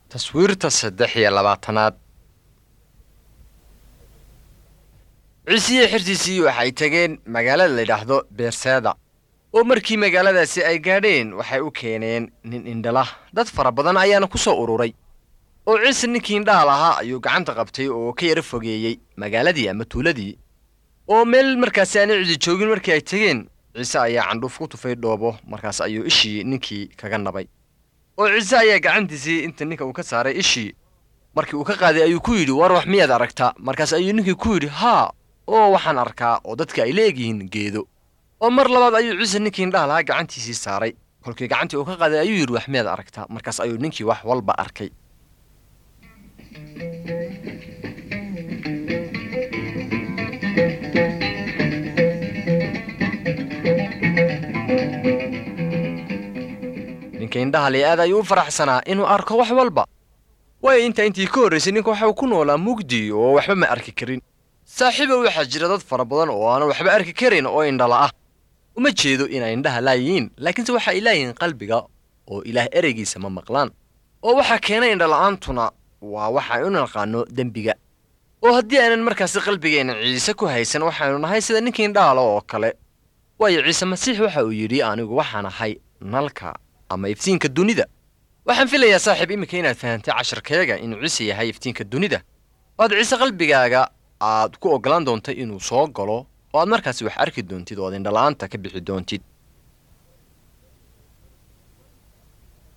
taswiirta saddex iyo labaatanaad ciisiyo xirtiisii waxay tageen magaalada la yidhaahdo beerseeda oo markii magaaladaasi ay gaadheen waxay u keeneen nin indhala dad fara badan ayaana ku soo ururay oo ciise ninkii indhaha lahaa ayuu gacanta qabtay oo ka yaro fogeeyey magaaladii ama tuuladii oo meel markaasi aanay cidi joogin markii ay tegeen ciise ayaa candhuuf ku tufay dhoobo markaas ayuu ishii ninkii kaga nabay oo ciise ayaa gacantiisii inta ninka uu ka saaray ishii markii uu ka qaaday ayuu ku yidhi war wax miyaad aragtaa markaas ayuu ninkii ku yidhi haa oo waxaan arkaa oo dadka ay leegyihiin geedo oo mar labaad ayuu ciise ninkii indhaha lahaa gacantiisii saaray kolkii gacantii uu ka qaaday ayuu yidhi wax miyaad aragtaa markaas ayuu ninkii wax walba arkay ninka indhaha li aad ayuu u faraxsanaa inuu arko wax walba waayo intaa intii ka horraysay ninka waxa uu ku noolaa mugdi oo waxba ma arki karin saaxiibow waxaa jira dad fara badan oo aanan waxba arki karin oo indhala ah uma jeedo inay indhaha laayihiin laakiinse waxa ay laayihiin qalbiga oo ilaah ereygiisa ma maqlaan oo waxaa keenay indhala'aantuna waa waxa ay u naqaano dembiga oo haddii aanan markaasi qalbigeenna ciise ku haysan waxaynu nahay sida ninkii indhahala oo kale waayo ciise masiix waxa uu yidhi anigu waxaan ahay nalka ama iftiinka dunida waxaan filayaa saaxiib iminka inaad fahantay casharkeega inuu ciise yahay iftiinka dunida oo aad ciise qalbigaaga aad ku oggolaan doontay inuu soo galo oo aad markaasi wax arki doontid oo aad indhala'aanta ka bixi doontid